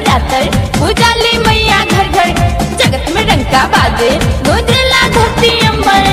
नवरात्र उजाली मैया घर घर जगत में डंका बाजे गोदरेला धरती अंबर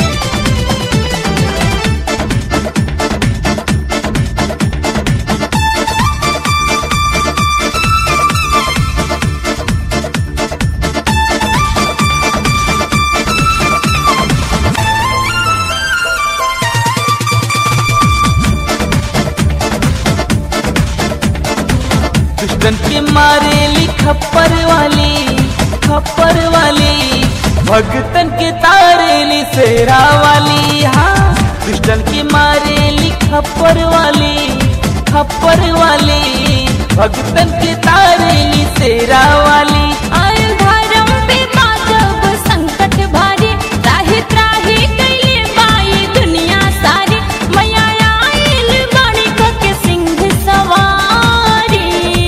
दुश्मन के मारेली खप्पर वाली खप्पर वाली भगतन के तारेली सेरा वाली हाँ दुश्मन के मारेली खप्पर वाली खप्पर वाली भगतन के तारेली सेरा वाली आयल धर्म पे बाजब संकट भारी त्राही त्राही कैले बाई दुनिया सारी मैया आयल बाणी के सिंह सवारी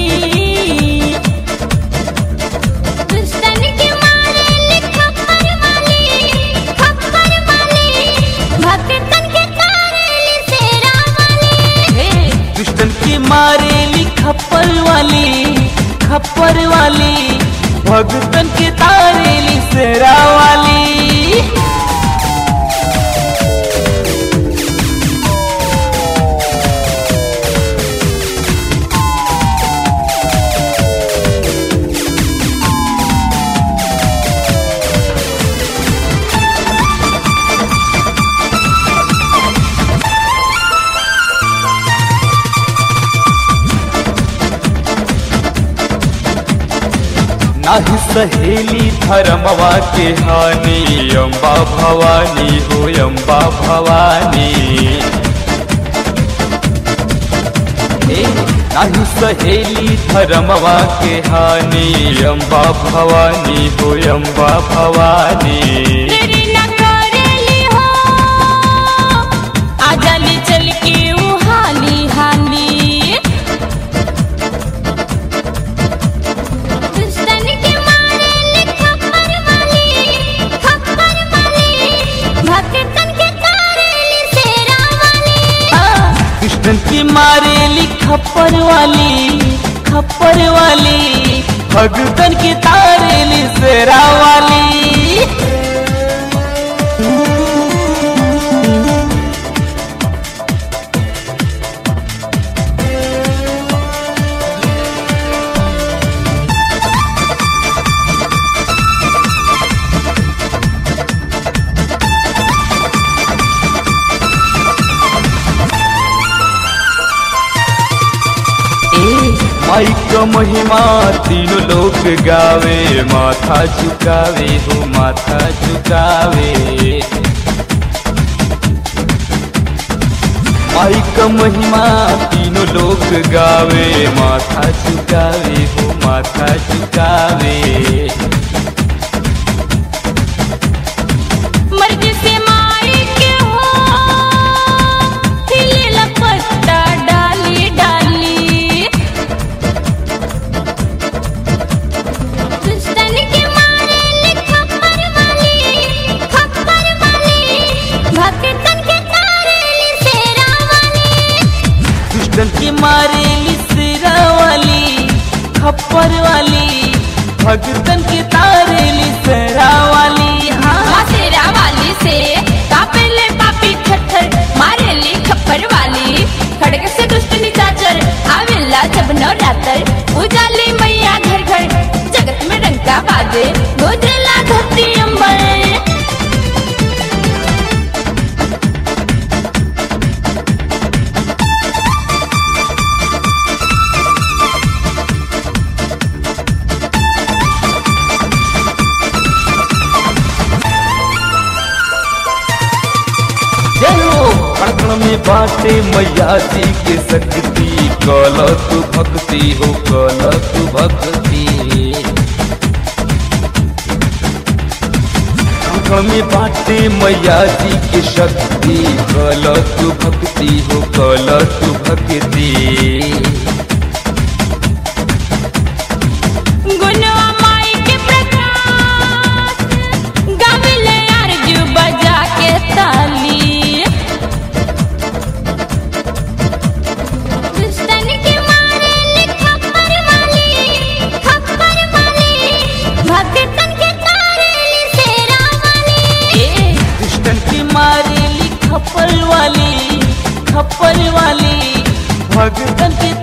दुश्मन के मारे खप्पर वाली खप्पर वाली भक्तन के तारेली सेरा वाली दुश्मन की मारेली खप्पर वाली खप्पर वाली भगतन के तारेली सेरा वाली नाही सहेली धर्मवा के हानि अम्बा भवानी हो अम्बा भवानी ए, नाही सहेली धर्मवा के हानि अम्बा भवानी हो अम्बा भवानी तेरी न करेली हो आजाली चल के ऊ हाली हाली दुश्मन के मारे खप्पर वाली खप्पर वाली भक्तन के तारेली सेरा वाली कृष्णन की मारेली खप्पर वाली खप्पर वाली भगतन की तारेली सेरा वाली माई का महिमा तीनों लोग गावे माथा झुकावे हो माथा झुकावे माई का महिमा तीनों लोग गावे माथा झुकावे हो माथा झुकावे मर्जी से माई के हो हिले लपट्टा डाली डाली दुश्मन के मारे खप्पर वाली खप्पर वाली भक्तन के तारेली सेरा वाली दुश्मन की मारेली सिरा वाली खप्पर वाली भगतन की तारेली सेरा वाली हाँ माँ सेरा वाली से कापेले पापी थर मारेली खप्पर वाली खड़ग से दुष्ट निचाचर आवेला जब नवरात्र उजाली मैया घर घर जगत में डंका बाजे गोदरेला धरती अंबर जयो कण में बाटे मैया जी के शक्ति कल तू भक्ति हो कल तू भक्ति कण में बाटे मैया जी के शक्ति कल तू भक्ति हो कल तू भक्ति गुनवा माई के प्रकाश गाविले अर्जू बजा के ताली दुश्मन के मारे खप्पर वाली खप्पर वाली भगतन के